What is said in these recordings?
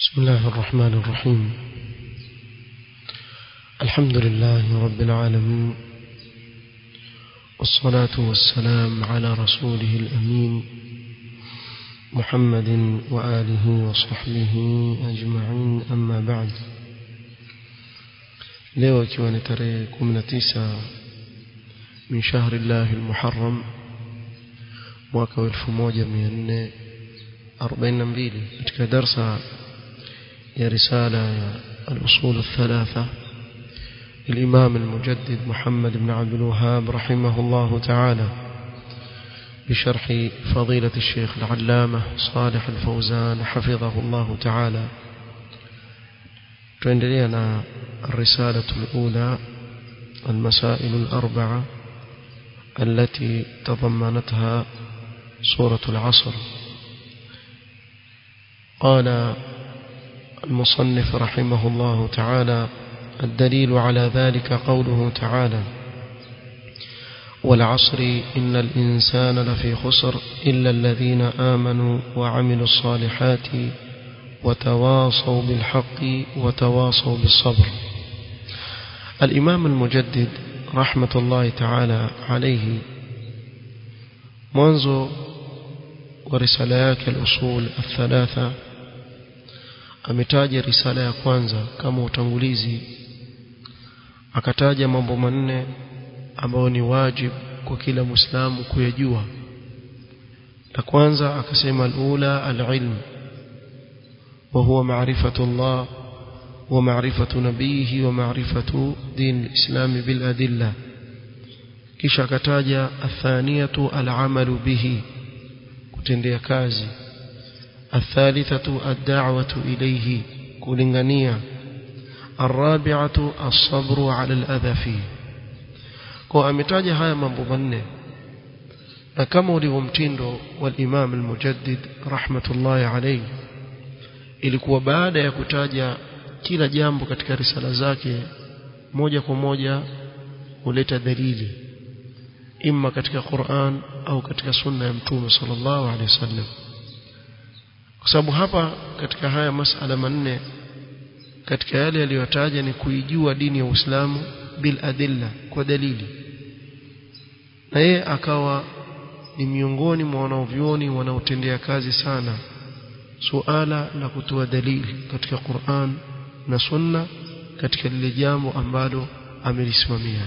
بسم الله الرحمن الرحيم الحمد لله رب العالمين والصلاة والسلام على رسوله الأمين محمد وآله وصحبه أجمعين أما بعد leo ikiwa ni tarehe 19 min shahri llahi almuharram mwaka wa 1442 katika darsa ya risala ya al-usul الثلاثه الإمام المجدد محمد بن عبد الوهاب رحمه الله تعالى بشرح فضيلة الشيخ العلامة صالح الفوزان حفظه الله تعالى تندلينا الرسالة الأولى المسائل الأربعة التي تضمنتها سورة العصر قال المصنف رحمه الله تعالى الدليل على ذلك قوله تعالى والعصر إن الإنسان لفي خسر إلا الذين آمنوا وعملوا الصالحات وتواصوا بالحق وتواصوا بالصبر الإمام المجدد رحمة الله تعالى عليه منذ ورسالات الأصول الثلاثة ametaja risala ya kwanza kama utangulizi akataja mambo manne ambayo ni wajib kwa kila muislamu kuyajua la kwanza akasema alula alilm wa huwa ma'rifatu Allah wa ma'rifatu nabihi wa ma'rifatu din alislam bil adilla kisha akataja athaniyatu al'amalu bihi kutendea kazi الثالثة الدعوة إليه كولنغانيا الرابعة الصبر على الأذى فيه kwa ametaja haya mambo manne na kama ulivyo mtindo wa Imam al-Mujaddid rahmatullahi alayhi ilikuwa baada ya kutaja kila jambo katika risala zake moja kwa moja huleta dalili imma katika Qur'an au katika sunna ya Mtume sallallahu alayhi wasallam kwa sababu hapa katika haya masala manne katika yale aliyotaja ni kuijua dini ya Uislamu bil adilla kwa dalili na yeye akawa ni miongoni mwa wanaovyoni wanaotendea kazi sana suala la kutoa dalili katika Qur'an na Sunna katika lile jambo ambalo amelisimamia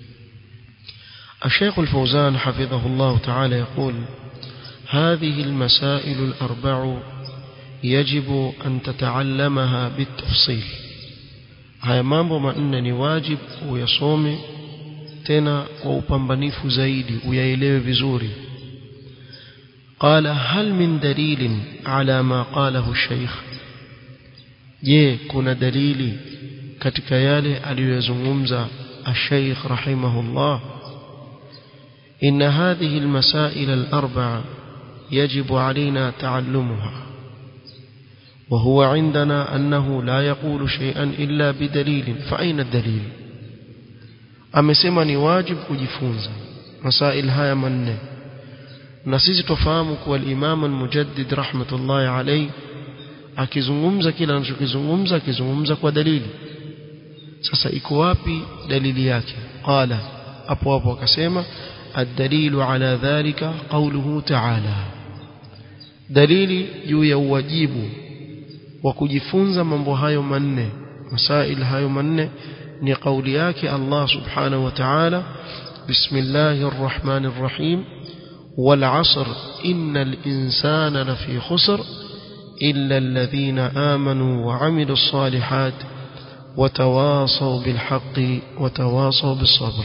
الشيخ الفوزان حفظه الله تعالى يقول هذه المسائل الأربع يجب أن تتعلمها بالتفصيل haya mambo manne ni wajib uyasome tena kwa upambanifu zaidi uyaelewe vizuri qala hal min dalilin ala ma qalahu shaykh je kuna dalili katika yale aliyozungumza الشيخ رحمه الله إن هذه المسائل الأربعة يجب علينا تعلمها وهو عندنا أنه لا يقول شيئا إلا بدليل فأين الدليل amesema ni wajibu kujifunza masail haya manne na sisi tufahamu kuwa al-Imam al-Mujaddid rahmatullahi alayhi akizungumza kila anachokizungumza akizungumza kwa dalili sasa iko wapi dalili yake qala hapo hapo akasema ad-dalilu ala dhalika qawluhu ta'ala dalili juu ya uwajibu wa kujifunza mambo hayo manne masail hayo manne ni kauli yake Allah subhanahu wa ta'ala bismillahir rahmanir rahim wal 'asr innal insana lafi khusr illa alladhina amanu wa 'amilus salihat وتواصوا بالحق وتواصوا بالصبر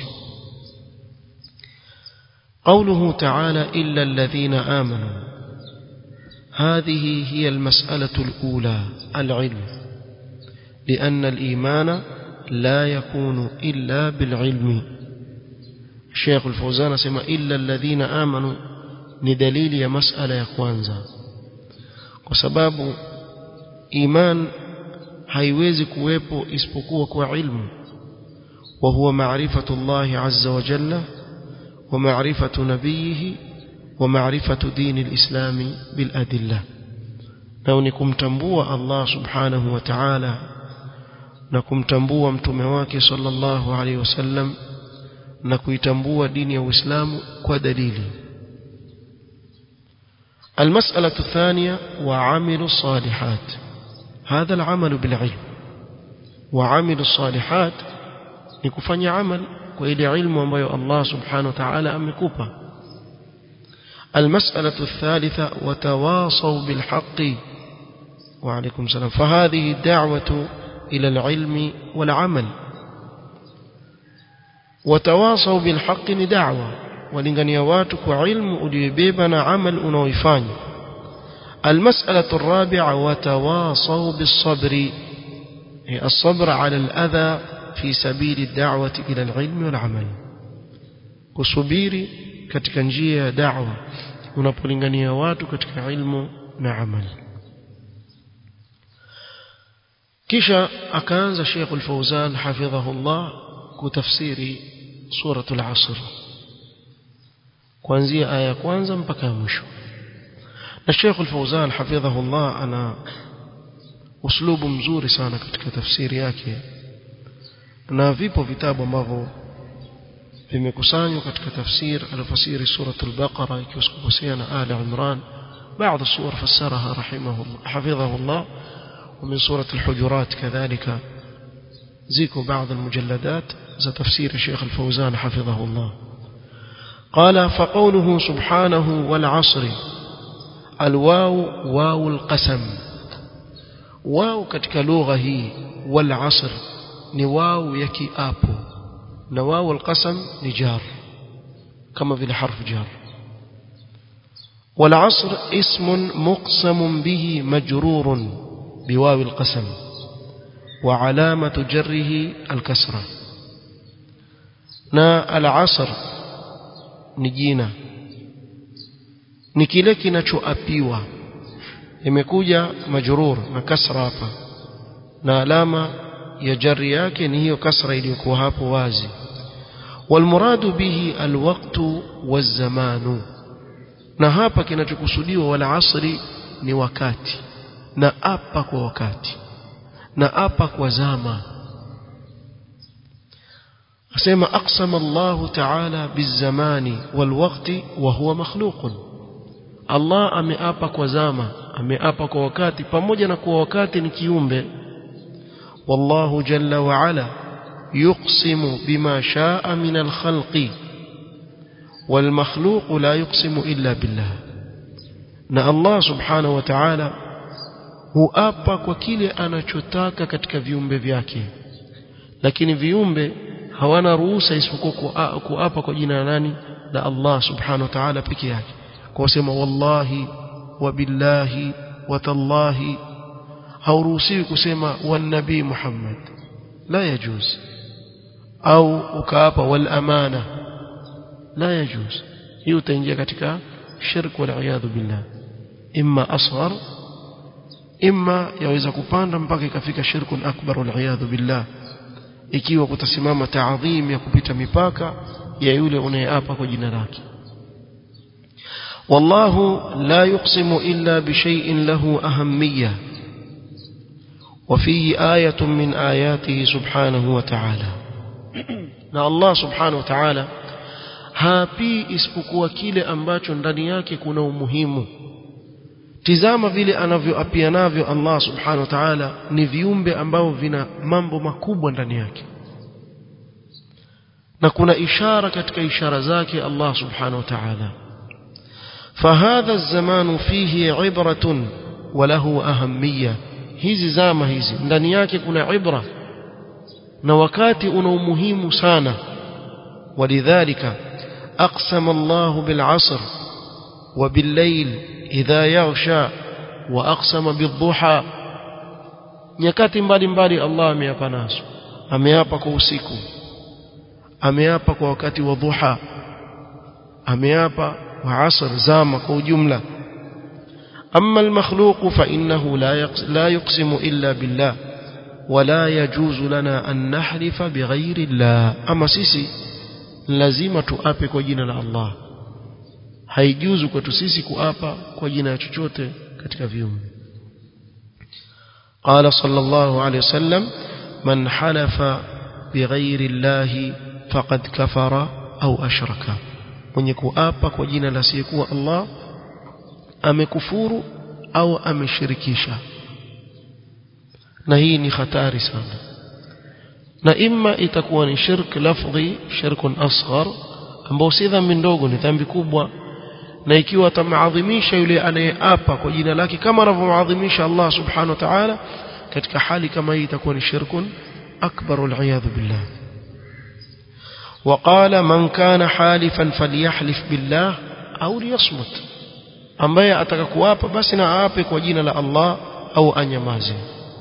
قوله تعالى إلا الذين آمنوا هذه هي المسألة الأولى العلم لأن الإيمان لا يكون إلا بالعلم الشيخ الفوزان سمى إلا الذين آمنوا ندليل يا مسألة يا كوانزا وسباب إيمان haiwezi kuwepo isipokuwa kwa ilmu wa huwa maarifatu Allah azza wa jalla wa maarifatu nabiyihi wa maarifatu dini al-islam bil adilla nao ni kumtambua Allah subhanahu wa ta'ala na kumtambua mtume wake sallallahu alaihi wasallam na kuitambua dini ya Uislamu kwa dalili المسألة الثانية وعمل الصالحات هذا العمل بالعلم وعمل الصالحات نكفني عمل وإلى علم وما الله سبحانه وتعالى أمكوبا المسألة الثالثة وتواصوا بالحق وعليكم السلام فهذه الدعوة إلى العلم والعمل وتواصوا بالحق دعوة ولنغني واتك وعلم أليبيبنا عمل أنويفان المسألة الرابعة وتواصوا بالصبر الصبر على الأذى في سبيل الدعوة إلى العلم والعمل kusubiri katika njia ya da'wa unapolingania watu katika ilmu na amali kisha akaanza Sheikh Al-Fauzan hafidhahullah kutafsiri suratul Asr kuanzia aya ya kwanza mpaka ya mwisho na Sheikh Al-Fauzan hafidhahullah ana uslubu mzuri sana katika tafsiri yake na vipo vitabu ambavyo vimekusanywa katika tafsir alifasiri suratul Baqara ikiwa sikukosea na Ali Imran بعض الصور فسرها رحمه الله حفظه الله ومن سورة الحجرات كذلك زيكو بعض المجلدات ذا تفسير الشيخ الفوزان حفظه الله قال فقوله سبحانه والعصر الواو واو القسم واو katika lugha hii والعصر ni واو ya kiapo na واو القسم ni jar kama vile harfu jar والعصر اسم مقسم به مجرور بواو القسم وعلامة جره الكسرة نا العصر نجينا ni kile kinachoapiwa imekuja majrur na kasra hapa na alama ya jari yake ni hiyo kasra iliyokuwa hapo wazi walmuradu bihi alwaqtu wazamanu na hapa kinachokusudiwa wala asri ni wakati na apa kwa wakati na apa kwa zama asema aqsama Allah ta'ala bizamani walwaqti wa huwa makhluqun Allah ameapa kwa zama ameapa kwa wakati pamoja na kuwa wakati ni kiumbe wallahu jalla wa ala yuqsimu bima shaa min alkhalqi والمخلوق لا يقسم إلا بالله na Allah subhanahu wa ta'ala huapa kwa kile anachotaka katika viumbe vyake lakini viumbe hawana ruhusa isipokuwa kuapa kwa jina la nani la Allah subhanahu wa ta'ala peke yake kwa kusema wallahi wa billahi wa tallahi hauruhusiwi kusema wan nabii Muhammad la yajuz au ukaapa wal amana la yajuz hiyo utaingia katika shirk wal iyadhu billah imma asghar imma yaweza kupanda mpaka ikafika shirkun akbar wal iyadhu billah ikiwa kutasimama taadhim ya kupita mipaka ya yule unayeapa kwa jina lake والله لا يقسم إلا بشيء له أهمية وفيه آية من آياته سبحانه وتعالى na Allah subhanahu wa ta'ala hapi isipokuwa kile ambacho ndani yake kuna umuhimu tizama vile anavyoapia navyo Allah subhanahu wa ta'ala ni viumbe ambao vina mambo makubwa ndani yake na kuna ishara katika ishara zake Allah subhanahu wa ta'ala فهذا الزمان فيه عبرة وله أهمية hizi zama hizi ndani yake kuna ibra na wakati una umuhimu sana ولذلك أقسم الله بالعصر وبالليل إذا يغشى وأقسم بالضحى nyakati mbalimbali Allah ameapa nazo ameapa kwa usiku ameapa kwa wakati wa dhuha ameapa wa asr zama kwa ujumla أما المخلوق فإنه لا لا يقسم إلا بالله ولا يجوز لنا أن نحلف بغير الله أما سيسي lazima tuape kwa jina la Allah haijuzu kwetu sisi kuapa kwa jina ya chochote katika viumbe قال صلى الله عليه وسلم من حلف بغير الله فقد كفر أو أشرك mwenye kuapa kwa jina la asiyekuwa Allah amekufuru au ameshirikisha na hii ni hatari sana na imma itakuwa ni shirk lafdhi shirkun asghar ambao si dhambi ndogo ni dhambi kubwa na ikiwa atamadhimisha yule anayeapa kwa jina lake kama anavyomadhimisha Allah subhanahu wa ta'ala katika hali kama hii itakuwa ni shirkun akbar wal billah وقال من كان حالفا فليحلف بالله au liyasmut ambaye ataka kuapa basi na aape kwa jina la Allah au anyamaze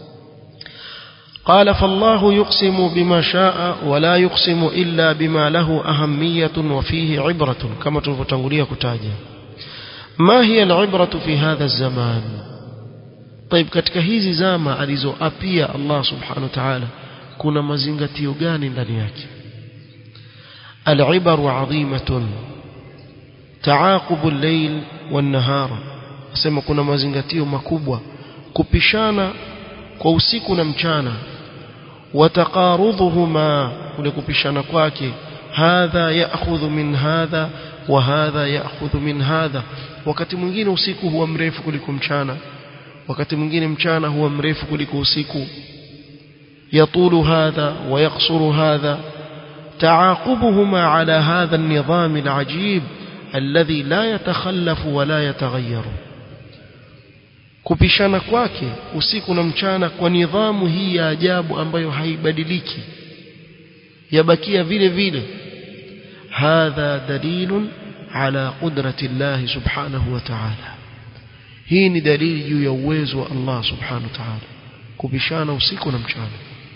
قال فالله يقسم بما شاء ولا يقسم إلا بما له أهمية وفيه عبرة كما تنفتنغلية كتاجة ما هي العبرة في هذا الزمان طيب katika hizi zama alizoapia Allah subhanahu wa ta'ala kuna mazingatio gani ndani yake العبر عظيمة تعاقب الليل والنهار asema kuna mazingatio makubwa kupishana kwa usiku na mchana wataqarudhuhuma kule kupishana kwake hadha ya'khudhu min hadha wa hadha ya'khudhu min hadha wakati mwingine usiku huwa mrefu kuliko mchana wakati mwingine mchana huwa mrefu kuliko usiku yatulu hadha wa yaqsuru hadha تعاقبهما على هذا النظام العجيب الذي لا يتخلف ولا يتغير kupishana kwake usiku na mchana kwa nidhamu hii ya ajabu ambayo haibadiliki yabakia vile vile hadha dalilun ala qudrati Allah subhanahu wa ta'ala hii ni dalili juu ya uwezo wa Allah subhanahu wa ta'ala kupishana usiku na mchana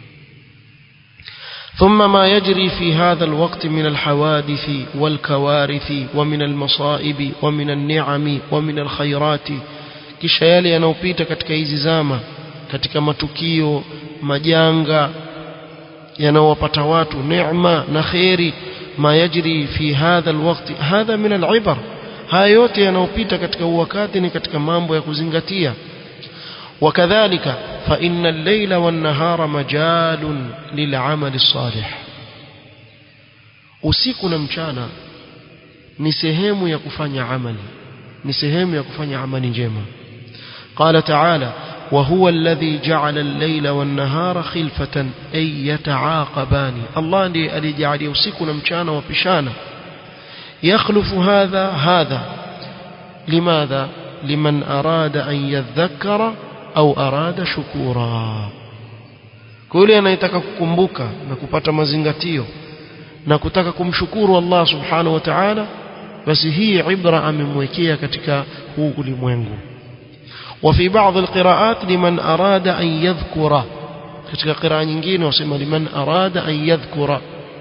ثم ما يجري في هذا الوقت من الحوادث والكوارث ومن المصائب ومن النعم ومن الخيرات kisha yale yanayopita katika hizi zama katika matukio majanga yanayowapata watu neema na kheri ma yajri fi hadha alwaqti hadha min alibar haya yote yanayopita katika wakati ni katika mambo ya kuzingatia وكذلك فإن الليل والنهار مجال للعمل الصالح usiku na mchana ni sehemu ya kufanya amali ni sehemu ya kufanya amali njema قال تعالى وهو الذي جعل الليل والنهار خلفة أي يتعاقبان الله ndiye alijalia usiku na mchana wapishana يخلف هذا هذا لماذا لمن أراد أن يذكر au arada shukura kwa yule anayetaka kukumbuka na kupata mazingatio na kutaka kumshukuru Allah subhanahu wa ta'ala basi hii ibra amemwekea katika huu ulimwengu وفي بعض القراءات لمن أراد أن يذكر katika qiraa nyingine wasema liman arada an yadhkura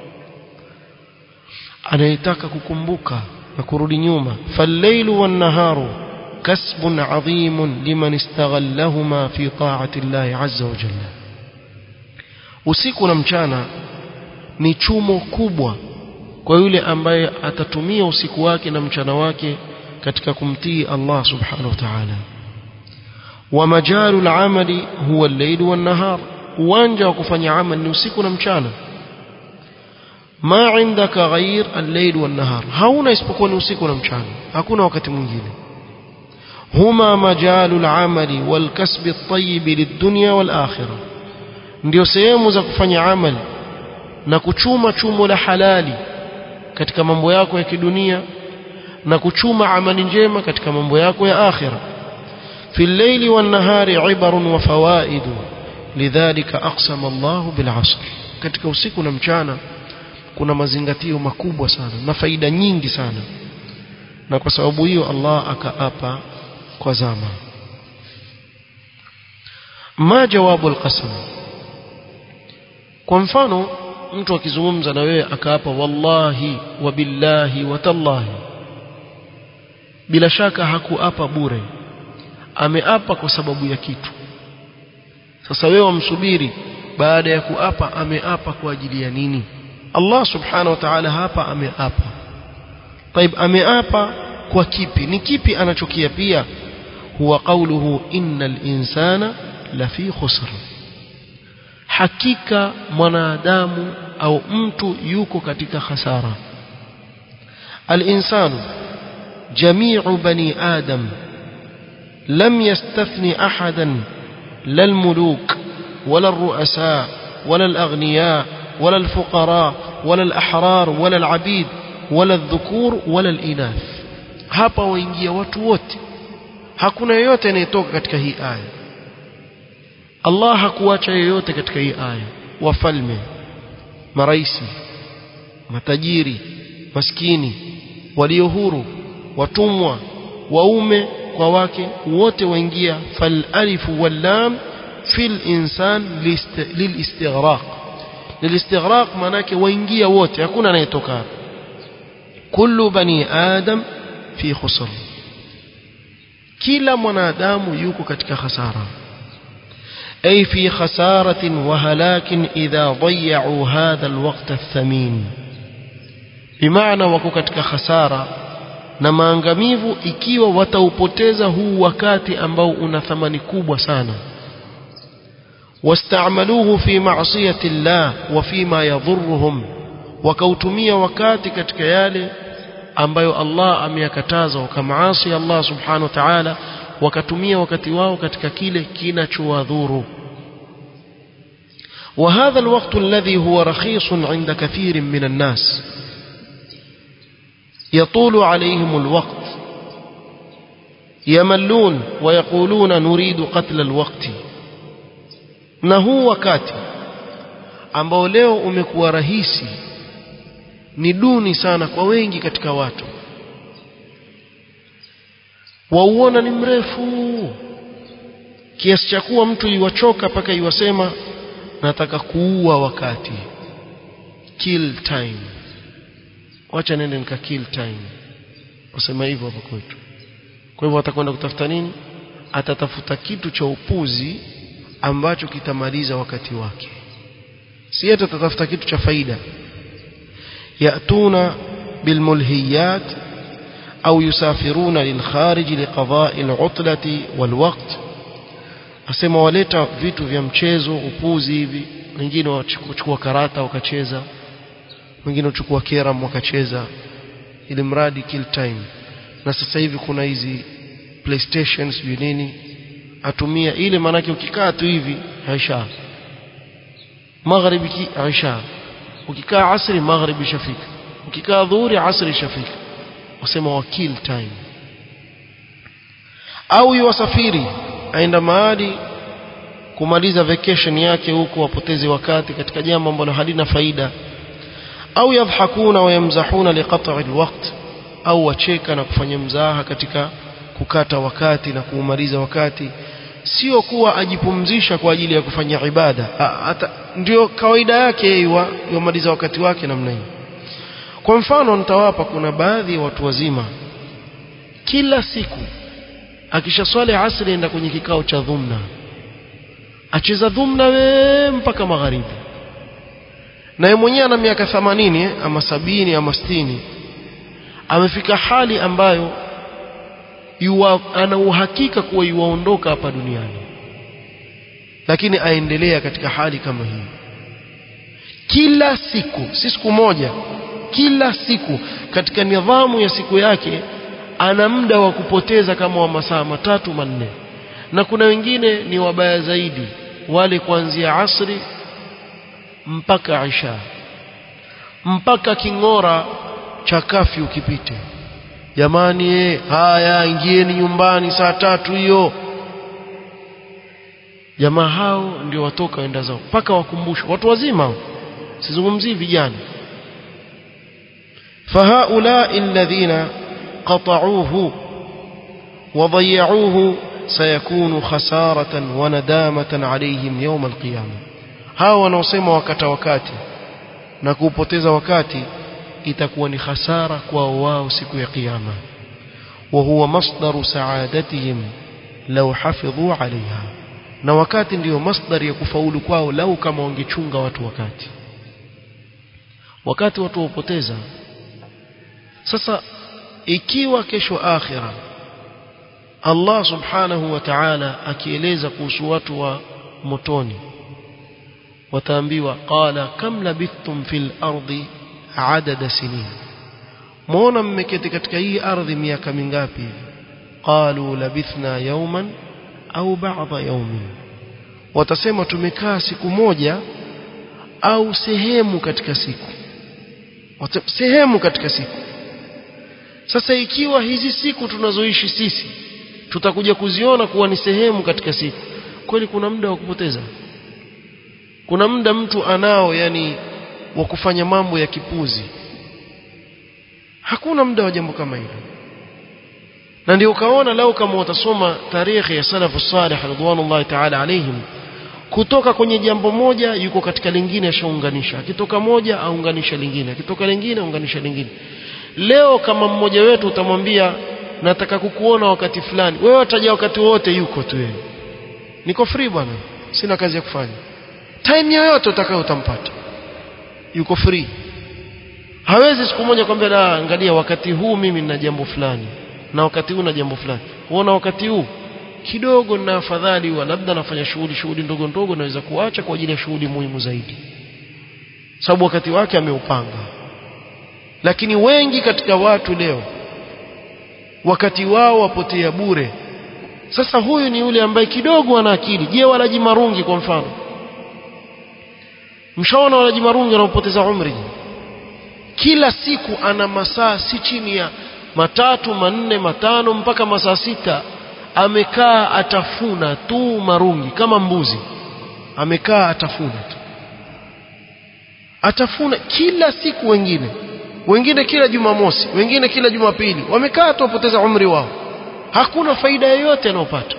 anayetaka kukumbuka na kurudi nyuma fallaylu wan naharu كسب عظيم لمن استغلهما في طاعة الله عز وجل usiku na mchana ni chumo kubwa kwa yule ambaye atatumia usiku wake na mchana wake katika kumtii Allah subhanahu wa ta'ala wa majalu al-amali huwa al-layl wan-nahar uwanja wa kufanya amali ni usiku na mchana ma indaka ghair al-layl wan-nahar hauna isipokuwa ni usiku na mchana hakuna wakati mwingine هما مجال العمل والكسب الطيب للدنيا والآخرة ndio sehemu za kufanya amali na kuchuma chumo la halali katika mambo yako ya kidunia na kuchuma amali njema katika mambo yako ya akhira fi al-layli wan-nahari ibarun wa fawaidu lidhalika aqsama Allahu bil 'asr katika usiku na mchana kuna mazingatio makubwa sana na faida nyingi sana na kwa sababu hiyo Allah akaapa kwa zama ma jawabu alqasam kwa mfano mtu akizungumza na wewe akaapa wallahi wa billahi wa tallahi bila shaka hakuapa bure ameapa kwa sababu ya kitu sasa wewe wamsubiri baada ya kuapa ameapa kwa ajili ya nini Allah subhanahu wa ta'ala hapa ameapa طيب ameapa kwa kipi ni kipi anachokiapia huwa qawluhu innal insana lafi khusr hakika mwanadamu au mtu yuko katika hasara al-insanu jami'u bani adam lam yastathni ahadan la al-muluk wala ar-ru'asa wala al-aghniya wala al-fuqara wala al-ahrar wala al-abid wala al-dhukur wala al-inath hapa waingia watu wote hakuna yeyote anayetoka katika hii aya Allah hakuacha yeyote katika hii aya wafalme maraisi matajiri maskini walio huru watumwa waume kwa wake wote waingia fal alifu wal lam fil insan lilistighraq lilistighraq manake waingia wote hakuna anayetoka kullu bani adam fi khusr kila mwanadamu yuko katika hasara أي في خسارة وهلاك إذا ضيعوا هذا الوقت الثمين بمعنى wako katika khasara na maangamivu ikiwa wataupoteza huu wakati ambao una thamani kubwa sana واستعملوه في معصية الله وفيما يضرهم wakautumia wakati katika yale ambayo Allah ameyakataza wakamaasi Allah subhanahu wa ta'ala wakatumia wakati wao katika kile kinachowadhuru وهذا الوقت الذي هو رخيص عند كثير من الناس يطول عليهم الوقت يملون ويقولون نريد قتل الوقت na huu wakati ambao leo umekuwa rahisi ni duni sana kwa wengi katika watu wauona ni mrefu kiasi cha kuwa mtu iwachoka mpaka iwasema nataka kuua wakati kill time wacha nende nika kill time wasema hivyo hapa kwetu kwa hivyo atakwenda kutafuta nini atatafuta kitu cha upuzi ambacho kitamaliza wakati wake si hata atatafuta kitu cha faida yatuna bilmulhiyat au yusafiruna lilkharij liqada'i al'utlati walwaqt asema waleta vitu vya mchezo upuzi hivi wengine wachukua karata wakacheza wengine wachukua keram wakacheza ili mradi kill time na sasa hivi kuna hizi playstation sijui nini atumia ile maanake ukikaa tu hivi aisha magharibi aisha ukikaa asri magharibi shafika ukikaa dhuhuri asri shafika wasema wa kill time au yuwasafiri aenda mahali kumaliza vacation yake huko wapoteze wakati katika jambo ambalo halina faida au yadhakuna wayamzahuna liqat'i alwaqt au wacheka na kufanya mzaha katika kukata wakati na kuumaliza wakati sio kuwa ajipumzisha kwa ajili ya kufanya ibada hata ndio kawaida yake yeye yomaliza wakati wake namna hiyo kwa mfano nitawapa kuna baadhi ya watu wazima kila siku akishaswali asri enda kwenye kikao cha dhumna acheza dhumna we mpaka magharibi na yeye mwenyewe ana miaka 80 ama sabini ama sitini amefika hali ambayo yuwa, ana uhakika kuwa yuwaondoka hapa duniani lakini aendelea katika hali kama hii kila siku si siku moja kila siku katika nidhamu ya siku yake ana muda wa kupoteza kama wa masaa matatu manne na kuna wengine ni wabaya zaidi wale kuanzia asri mpaka isha mpaka king'ora cha kafi ukipite jamani eh haya ingieni nyumbani saa tatu hiyo jamaa hao ndio watoka waenda zao mpaka wakumbushwe watu wazima sizungumzii vijana فهؤلاء الذين قطعوه وضيعوه سيكون خسارة وندامة عليهم يوم القيامة hao wanaosema wakata wakati na kuupoteza wakati itakuwa ni hasara kwao wao siku ya kiyama wa huwa masdaru saadatihim law hafidhu alaiha na wakati ndiyo masdari ya kufaulu kwao lau kama wangechunga watu wakati wakati watu wapoteza sasa ikiwa kesho akhira Allah subhanahu wa ta'ala akieleza kuhusu watu wa motoni wataambiwa qala kam labithtum fil ardi adada sinin muona mmeketi katika hii ardhi miaka mingapi qalu labithna yawman au ba'dha yawmin watasema tumekaa siku moja au sehemu katika siku sehemu katika siku sasa ikiwa hizi siku tunazoishi sisi tutakuja kuziona kuwa ni sehemu katika siku kweli kuna muda wa kupoteza kuna muda mtu anao yani wa kufanya mambo ya kipuzi hakuna muda wa jambo kama hilo na ndio ukaona lao kama watasoma tarehe ya salafu salih radhiallahu ta'ala alaihim kutoka kwenye jambo moja yuko katika lingine ashaunganisha akitoka moja aunganisha lingine akitoka lingine aunganisha lingine leo kama mmoja wetu utamwambia nataka kukuona wakati fulani wewe wataja wakati wote yuko tu yeye niko free bwana sina kazi ya kufanya time yoyote utakayo utampata yuko free hawezi siku moja kwambia la angalia wakati huu mimi nina jambo fulani na wakati huu na jambo fulani uona wakati huu kidogo na afadhali wa labda nafanya shughuli shughuli ndogo ndogo naweza kuacha kwa ajili ya shughuli muhimu zaidi sababu wakati wake ameupanga lakini wengi katika watu leo wakati wao wapotea bure sasa huyu ni yule ambaye kidogo ana akili je walaji marungi kwa mfano mshaona walaji marungi wanaopoteza umri kila siku ana masaa si chini ya matatu manne matano mpaka masaa sita amekaa atafuna tu marungi kama mbuzi amekaa atafuna tu atafuna kila siku wengine wengine kila jumamosi wengine kila jumapili wamekaa tu wapoteza umri wao hakuna faida yoyote anayopata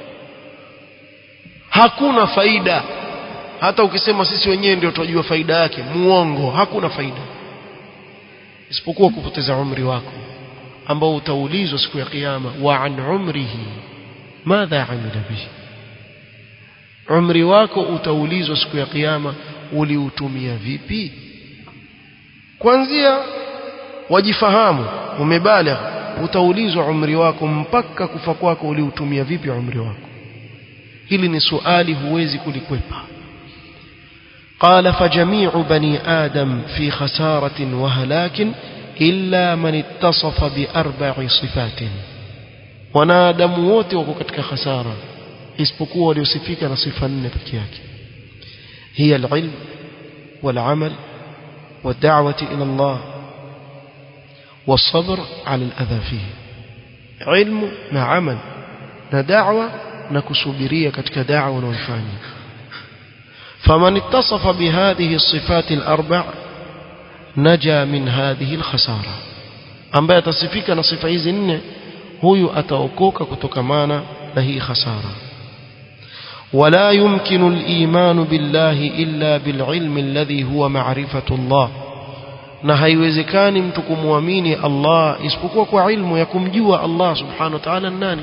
hakuna faida hata ukisema sisi wenyewe ndio tunajua faida yake muongo hakuna faida isipokuwa kupoteza umri wako ambao utaulizwa siku ya kiyama wa an umrihi madha amila bihi umri wako utaulizwa siku ya kiyama uliutumia vipi kwanzia wajifahamu umebaligh utaulizwa umri wako mpaka kufa kwako uliutumia vipi umri wako hili ni swali huwezi kulikwepa قال فجميع بني آدم في خسارة وهلاك إلا من اتصف بأربع صفات wanadamu wote wako katika khasara isipokuwa waliosifika na sifa nne peke yake hiya alilm walamal والدعوة إلى الله والصبر على الأذى فيه علم مع عمل ندعوة نكسبرية كتك دعوة ونفاني فمن اتصف بهذه الصفات الأربع نجا من هذه الخسارة ambaye atasifika na sifa hizi nne huyu ataokoka kutokamana na hii khasara ولا يمكن الإيمان بالله إلا بالعلم الذي هو معرفة الله na haiwezekani mtu kumwamini Allah isipokuwa kwa ilmu ya kumjua Allah subhanahu wa ta'ala nani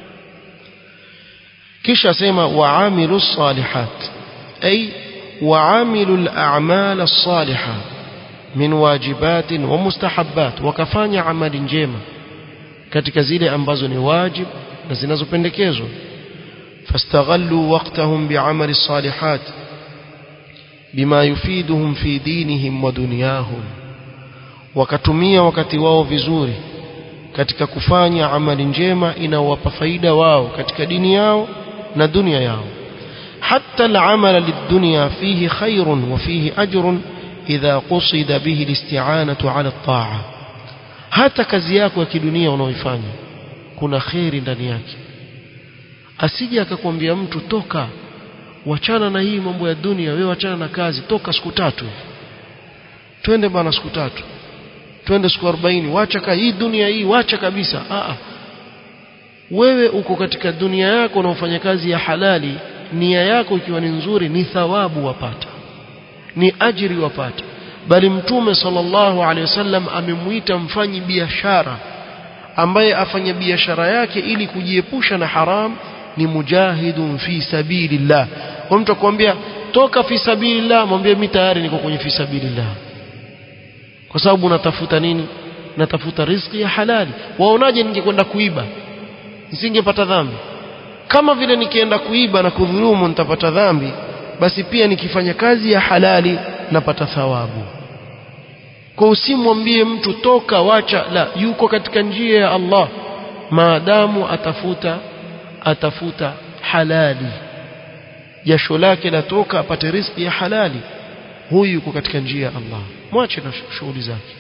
kisha sema waamilu salihat ay waamilu al-a'mal as-salihah min wajibat wa mustahabbat wakafanya amali njema katika zile ambazo ni wajib na zinazopendekezwa فاستغلوا وقتهم بعمل الصالحات بما يفيدهم في دينهم ودنياهم wakatumia wakati wao vizuri katika kufanya amali njema inawapa faida wao katika dini yao na dunia yao حتى العمل للدنيا فيه خير وفيه أجر إذا قصد به الاستعانة على الطاعة hata kazi yako ya kidunia unaoifanya kuna kheri ndani yake asije akakwambia mtu toka wachana na hii mambo ya dunia wewe wachana na kazi toka siku tatu twende bana siku tatu twende siku 40 wacha ka hii dunia hii wacha kabisa a wewe uko katika dunia yako unaofanya kazi ya halali nia yako ikiwa ni nzuri ni thawabu wapata ni ajiri wapata bali mtume sallallahu alaihi wasallam amemuita mfanyi biashara ambaye afanya biashara yake ili kujiepusha na haram ni mujahidun fi sabilillah kwa mtu akwambia toka fi sabilillah mwambie mimi tayari niko kwenye fi sabilillah kwa sababu natafuta nini natafuta riziki ya halali waonaje ningekwenda kuiba nisingepata dhambi kama vile nikienda kuiba na kudhulumu nitapata dhambi basi pia nikifanya kazi ya halali napata thawabu kwa usimwambie mtu toka wacha la yuko katika njia ya Allah maadamu atafuta atafuta halali jasho lake latoka apate riziki ya halali huyu yuko katika njia ya Allah mwache na shughuli zake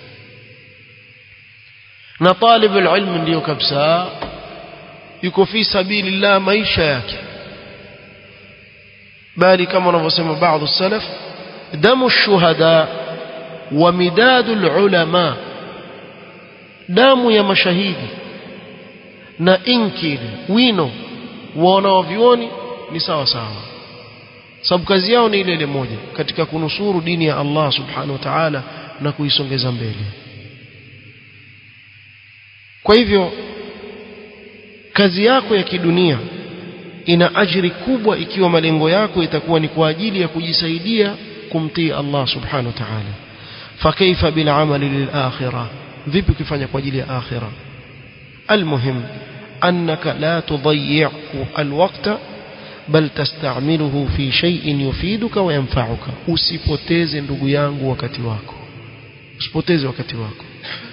na talib alilm ndio kabisa yuko fi sabilillah maisha yake bali kama wanavyosema baadhi salaf damu shuhada wa midadu ulama damu ya mashahidi na inki wino wa wanavyuoni ni sawa sawa sababu kazi yao ni ile ile moja katika kunusuru dini ya Allah subhanahu wa ta'ala na kuisongeza mbele kwa hivyo kazi yako ya kidunia ina ajiri kubwa ikiwa malengo yako itakuwa ni kwa ajili ya kujisaidia kumtii Allah subhanahu wa ta'ala fakaifa bil amali lil akhirah vipi ukifanya kwa ajili ya akhirah المهم أنك لا تضيع الوقت بل تستعمله في شيء يفيدك وينفعك usipoteze ndugu yangu wakati wako usipoteze wakati wako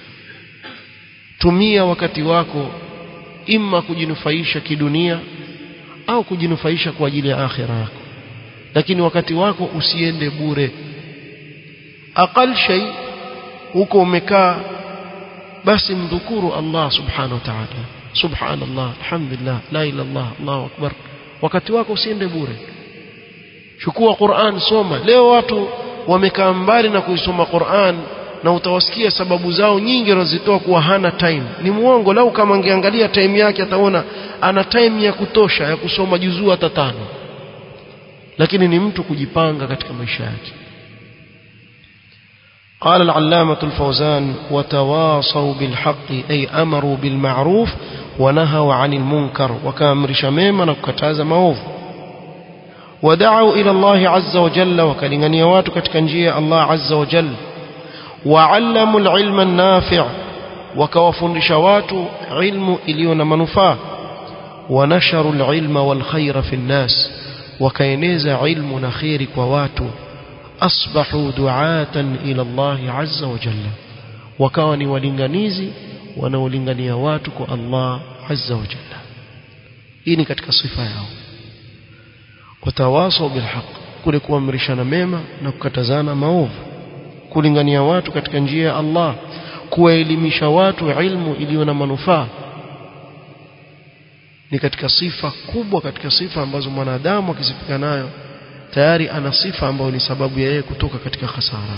tumia wakati wako imma kujinufaisha kidunia au kujinufaisha kwa ajili ya akhira yako lakini wakati wako usiende bure aqal shay huko umekaa basi mdhukuru Allah subhanahu wa ta'ala subhanallah alhamdulillah la ilaha illallah Allahu akbar wakati wako usiende bure chukua Qur'an soma leo watu wamekaa mbali na kuisoma Qur'an na utawasikia sababu zao nyingi wanazitoa kuwa hana time ni muongo lau kama angeangalia time yake ataona ana time ya kutosha ya kusoma juzuu hata tano lakini ni mtu kujipanga katika maisha yake قال العلامة الفوزان وتواصوا بالحق أي أمروا بالمعروف ونهوا عن المنكر وكامر شميما وكتاز موف ودعوا إلى الله عز وجل وكلغن يواتك تكنجي الله عز وجل وعلموا العلم النافع وكوفن شوات علم إليون منفاه ونشروا العلم والخير في الناس وكينيز علم نخير كواتو أصبحوا دعاة إلى الله عز وجل وكانوا ولنغنيزي wanaolingania watu kwa Allah azza wa jalla hii ni katika sifa yao watawasau bilhaq kule kuamrishana mema na kukatazana maovu kulingania watu katika njia ya Allah kuwaelimisha watu ilmu iliyo na manufaa ni katika sifa kubwa katika sifa ambazo mwanadamu akisifika nayo tayari ana sifa ambayo ni sababu ya yeye kutoka katika hasara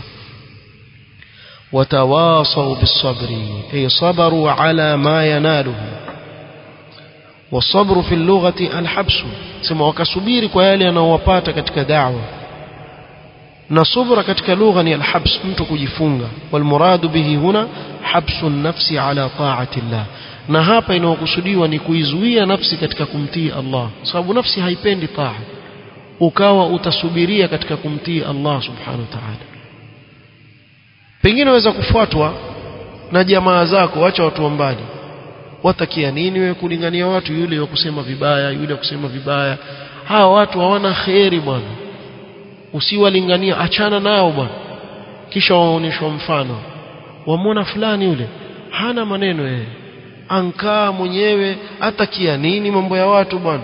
وتواصوا بالصبر أي صبروا على ما يناله والصبر في اللغة الحبس سما وكسبير كيالي أنا وباتا كتك دعوة نصبر كتك لغة الحبس mtu kujifunga والمراد به هنا حبس النفس على طاعة الله na hapa inayokusudiwa ni kuizuia nafsi katika kumtii Allah sababu nafsi haipendi taa ukawa utasubiria katika kumtii Allah subhanahu wa ta'ala pengine waweza kufuatwa na jamaa zako acha watu wa mbali watakia nini wewe kulingania watu yule wa kusema vibaya yule wa kusema vibaya hawa watu hawana kheri bwana usiwalingania achana nao bwana kisha waonyeshwa mfano wamwona fulani yule hana maneno yeye ankaa mwenyewe atakia nini mambo ya watu bwana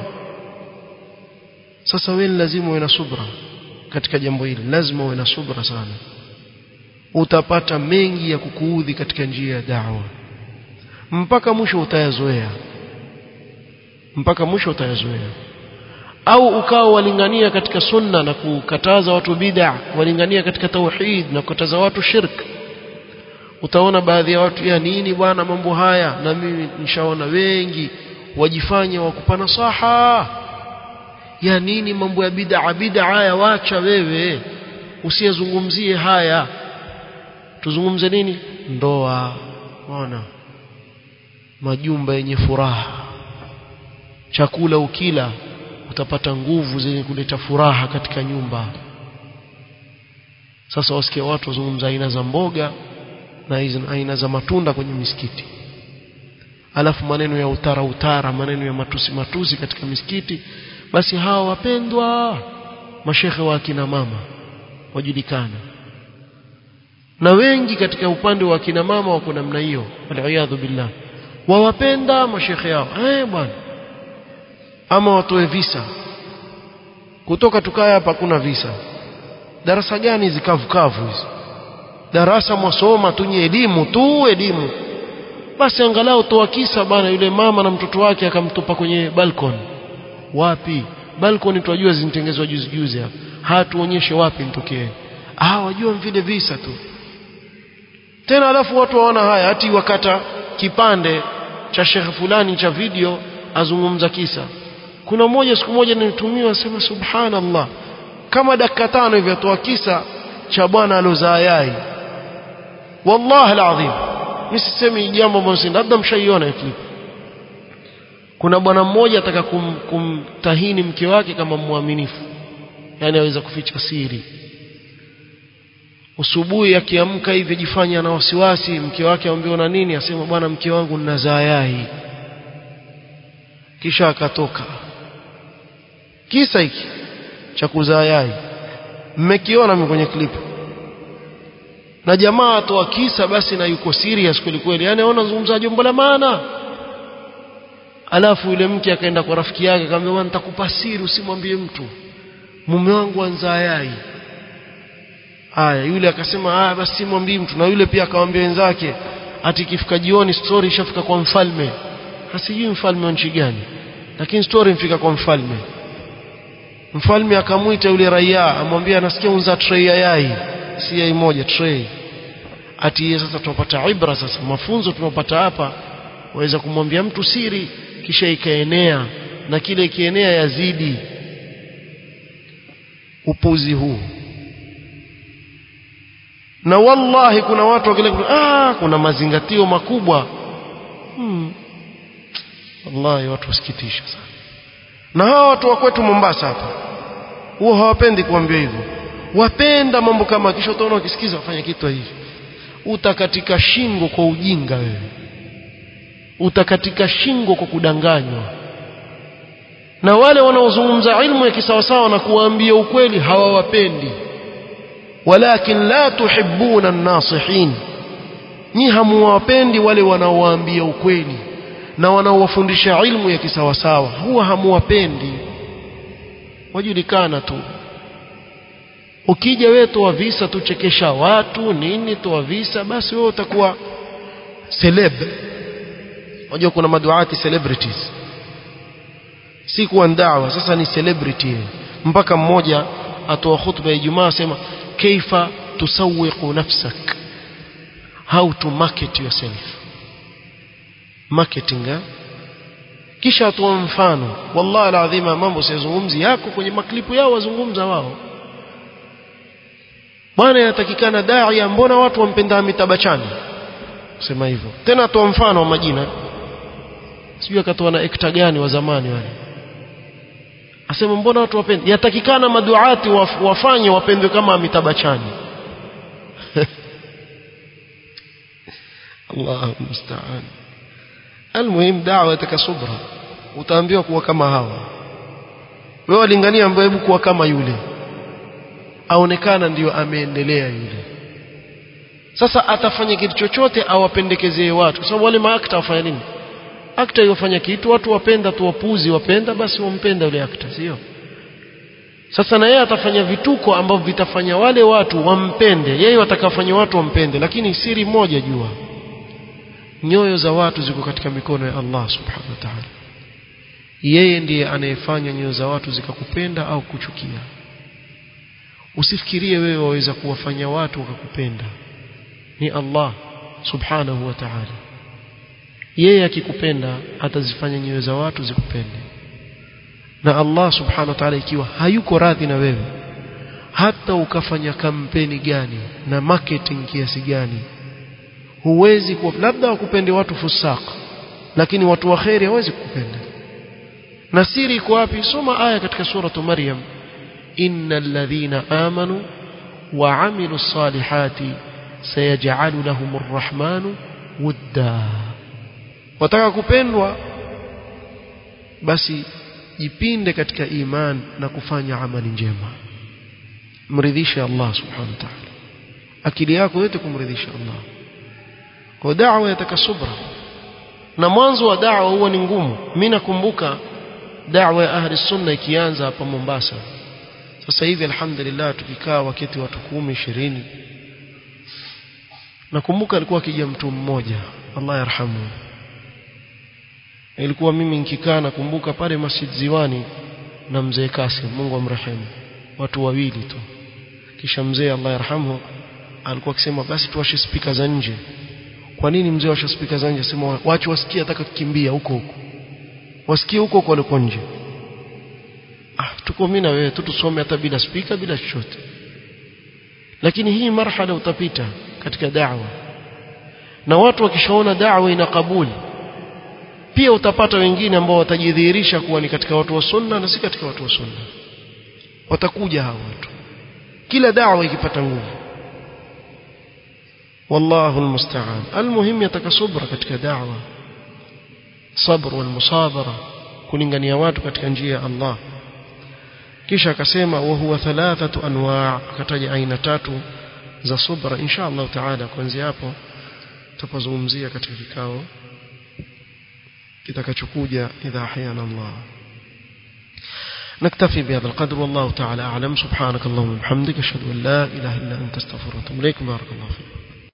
sasa wewe lazima uwe na subra katika jambo hili lazima uwe na subra sana utapata mengi ya kukuudhi katika njia ya da'wa mpaka mwisho utayazoea mpaka mwisho utayazoea au ukao walingania katika sunna na kukataza watu bid'a walingania katika tauhid na kukataza watu shirk utaona baadhi ya watu ya nini bwana mambo haya na mimi nishaona wengi wajifanya wakupa nasaha ya nini mambo ya bid'a bid'a ya wacha wewe usiyezungumzie haya tuzungumze nini ndoa unaona majumba yenye furaha chakula ukila utapata nguvu zenye kuleta furaha katika nyumba sasa wasikia watu wazungumza aina za mboga na aina za matunda kwenye misikiti alafu maneno ya utara utara maneno ya matusi matusi katika misikiti basi hawa wapendwa mashekhe wa akina mama wajulikana na wengi katika upande wa akina mama wako namna hiyo waliyadhu billah wawapenda mashekhe yao eh bwana ama watoe visa kutoka tukaya hapa kuna visa darasa gani hizi kavu kavu hizi darasa mwasoma tu nye elimu tu elimu basi angalau toa kisa bana yule mama na mtoto wake akamtupa kwenye balkon wapi balkoni tunajua zinitengezwa juzi juzi hapa hatuonyeshe wapi nitokee ah wajua vile visa tu tena alafu watu waona haya hati wakata kipande cha shekhe fulani cha video azungumza kisa kuna mmoja siku moja nilitumiwa sema subhanallah kama dakika tano hivi atoa kisa cha bwana alozaa yai wallahi alazim mimi sisemi jambo ambalo si labda mshaiona clip kuna bwana mmoja ataka kum, kumtahini mke wake kama mwaminifu yani aweza kuficha siri usubuhi akiamka hivi jifanya na wasiwasi mke wake amwambia na nini asema bwana mke wangu ninazaa yai kisha akatoka kisa hiki cha kuzaa yai mmekiona mimi kwenye clip na jamaa atoa kisa basi na yuko serious kweli kweli yani aona zungumza jambo la maana alafu yule mke akaenda kwa rafiki yake akamwambia bwana nitakupa siri usimwambie mtu mume wangu anzaa yai haya yule akasema haya basi simwambii mtu na yule pia akamwambia wenzake ati ikifika jioni story ishafika kwa mfalme hasijui mfalme wa nchi gani lakini story mfika kwa mfalme mfalme akamwita yule raia amwambia anasikia unza tray ya yai si yai moja tray ati sasa tunapata ibra sasa mafunzo tunapata hapa waweza kumwambia mtu siri kisha ikaenea na kile ikienea yazidi upuzi huu na wallahi kuna watu wakile ah kuna mazingatio makubwa hmm. wallahi watu wasikitisha sana na hawa watu wa kwetu Mombasa hapa huwa hawapendi kuambia hivyo wapenda mambo kama kisha utaona wakisikiza wafanya kitu hivi utakatika shingo kwa ujinga wewe utakatika shingo kwa kudanganywa na wale wanaozungumza ilmu ya kisawasawa na kuwaambia ukweli hawawapendi walakin la tuhibbuna an-nasihin ni hamuwapendi wale wanaowaambia ukweli na wanaowafundisha ilmu ya kisawasawa huwa hamuwapendi wajulikana tu ukija wewe toa visa tuchekesha watu nini toa visa basi wewe utakuwa celeb unajua kuna maduati celebrities si kuwa dawa sasa ni celebrity mpaka mmoja atoa khutba ya Ijumaa asema kaifa tusawiqu nafsak how to market yourself marketing eh? kisha atoa mfano wallahi alazima mambo sayazungumzi yako kwenye maklipu yao wazungumza wao bwana yatakikana daia mbona watu wampenda mitabachani sema hivyo tena atoa mfano wa majina sijui akatoa na ekta gani wa zamani wale asema mbona watu wapende yatakikana maduati waf, wafanye wapendwe kama mitabachani Allahu musta'an almuhim da'wa takasubra utaambiwa kuwa kama hawa wewe walingania ambaye hebu kuwa kama yule aonekana ndiyo ameendelea yule sasa atafanya kitu chochote awapendekezee watu kwa sababu wale maakta wafanya nini akta yofanya kitu watu wapenda tu wapuzi wapenda basi wampenda yule akta sio sasa na yeye atafanya vituko ambavyo vitafanya wale watu wampende yeye watakafanya watu wampende lakini siri moja jua nyoyo za watu ziko katika mikono ya Allah subhanahu wa ta'ala yeye ndiye anayefanya nyoyo za watu zikakupenda au kuchukia usifikirie wewe waweza kuwafanya watu wakakupenda ni Allah subhanahu wa ta'ala yeye akikupenda atazifanya nyoyo za watu zikupende na Allah subhanahu wa ta'ala ikiwa hayuko radhi na wewe hata ukafanya kampeni gani na marketing kiasi gani huwezi kuwa labda wakupende watu fusaq lakini watu waheri hawezi kukupenda na siri iko wapi soma aya katika suratu maryam innal ladhina amanu wa amilu salihati sayaj'alu lahum arrahmanu wudda wataka kupendwa basi jipinde katika iman na kufanya amali njema mridhishe Allah subhanahu wa ta'ala akili yako yote kumridhisha Allah kwa da'wa yataka subra na mwanzo wa da'wa huwa ni ngumu mimi nakumbuka da'wa ya ahli sunna ikianza hapa Mombasa sasa hivi alhamdulillah tukikaa wakati watu kumi ishirini nakumbuka alikuwa akija mtu mmoja Allah yarhamu ilikuwa mimi nikikaa nakumbuka pale Masjid Ziwani na mzee Kasim Mungu amrehemu watu wawili tu kisha mzee Allah yarhamu alikuwa akisema basi tuwashe spika za nje kwa nini mzee washe spika za nje sema wache wasikie ataka kukimbia huko huko wasikie huko huko waliko nje ah tuko mimi na wewe tu tusome hata bila spika bila chochote lakini hii marhala utapita katika da'wa na watu wakishaona da'wa ina kabuli pia utapata wengine ambao watajidhihirisha kuwa ni katika watu wa sunna na si katika watu wa sunna watakuja hao watu kila da'wa ikipata nguvu والله المستعان المهم يتكسبر katika da'wa sabr wal musabara kulingania watu katika njia ya Allah kisha akasema wa huwa thalathatu anwa' akataja aina tatu za subra insha Allah taala kuanzia hapo tutapozungumzia katika kikao kitakachokuja idha ahyana Allah نكتفي بهذا القدر والله تعالى أعلم سبحانك اللهم وبحمدك أشهد أن لا إله إلا أنت استغفرك وأتوب إليك بارك الله فيك